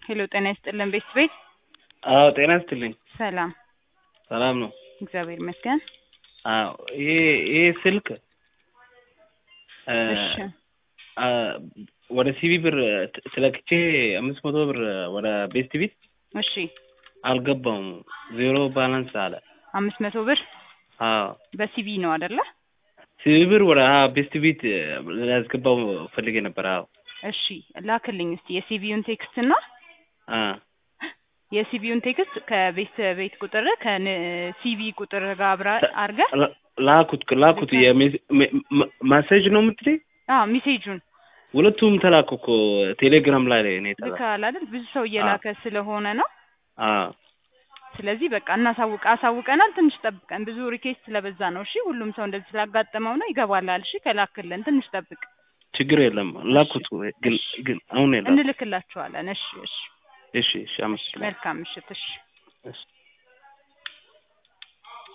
ሄሎ ጤና ይስጥልን ቤት ቤት አዎ ጤና ይስጥልኝ። ሰላም ሰላም ነው። እግዚአብሔር ይመስገን። አዎ ይሄ ይሄ ስልክ እ እሺ አ ወደ ሲቢ ብር ት- ትለክቼ አምስት መቶ ብር ወደ ቤስት ቢት እሺ አልገባውም ዜሮ ባላንስ አለ። አምስት መቶ ብር አዎ በሲቪ ነው አይደለ? ሲቢ ብር ወደ አ ቤስት ቢት ላስገባው ፈልጌ ነበር። አዎ እሺ ላክልኝ እስቲ የሲቪውን ቴክስት እና አ የሲቪውን ቴክስት ከቤት ቤት ቁጥር ከሲቪ ቁጥር ጋር አብራ አድርገህ ላ- ላኩት ላኩት የሜስ- ሜ- ማ- ማሴጅ ነው የምትለኝ? አዎ ሚሴጁን ሁለቱም ተላኩ እኮ ቴሌግራም ላይ ነው የተላኩ። ልካል አይደል? ብዙ ሰው እየላከ ስለሆነ ነው። አዎ ስለዚህ በቃ እናሳውቅ አሳውቀናል። ትንሽ ጠብቀን ብዙ ሪኬስት ስለበዛ ነው። እሺ ሁሉም ሰው እንደዚህ ስላጋጠመው ነው። ይገባላል። እሺ ከላክልን ትንሽ ጠብቅ፣ ችግር የለም ላኩት። ግን ግን አሁን የለም። እንልክላችኋለን። እሺ እሺ እሺ እሺ አመሰግናለሁ። መልካም ምሽት። እሺ እሺ